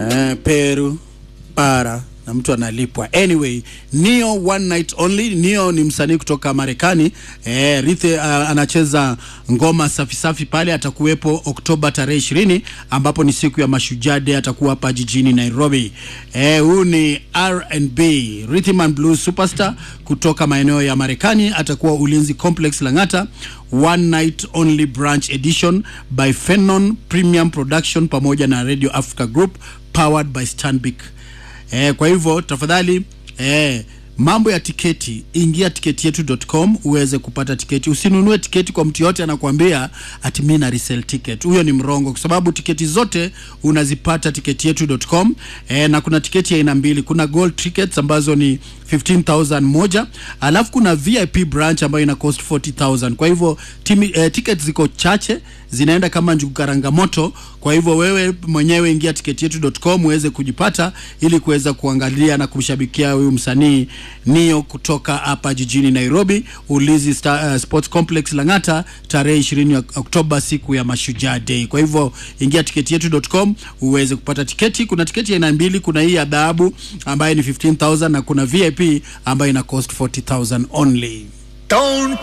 eh, Peru para na mtu analipwa. Anyway, Neo One Night Only. Neo ni msanii kutoka Marekani eh, Rithe uh, anacheza ngoma safi safi pale. Atakuwepo Oktoba tarehe ishirini ambapo ni siku ya Mashujaa Day, atakuwa hapa jijini Nairobi. Eh, huu ni R&B Rhythm and Blues superstar kutoka maeneo ya Marekani, atakuwa Ulinzi Complex Lang'ata, One Night Only Branch Edition by Phenon Premium Production pamoja na Radio Africa Group powered by Stanbic Eh, kwa hivyo tafadhali eh, mambo ya tiketi, ingia tiketi yetu.com uweze kupata tiketi. Usinunue tiketi kwa mtu yote anakuambia ati mimi na resell ticket. Huyo ni mrongo, kwa sababu tiketi zote unazipata tiketi yetu.com. Eh, na kuna tiketi ya aina mbili, kuna gold tickets ambazo ni 15000 moja, alafu kuna VIP branch ambayo ina cost 40000. Kwa hivyo timi, eh, tickets ziko chache zinaenda kama njugu karanga moto. Kwa hivyo wewe mwenyewe ingia tiketi yetu.com uweze kujipata ili kuweza kuangalia na kumshabikia huyu msanii Nio kutoka hapa jijini Nairobi, Ulinzi Star, uh, Sports Complex Lang'ata tarehe 20 Oktoba, siku ya Mashujaa Day. Kwa hivyo ingia tiketi yetu.com uweze kupata tiketi. Kuna tiketi ya aina mbili, kuna hii ya dhahabu ambayo ni 15000 na kuna VIP ambayo ina cost 40000 only. Don't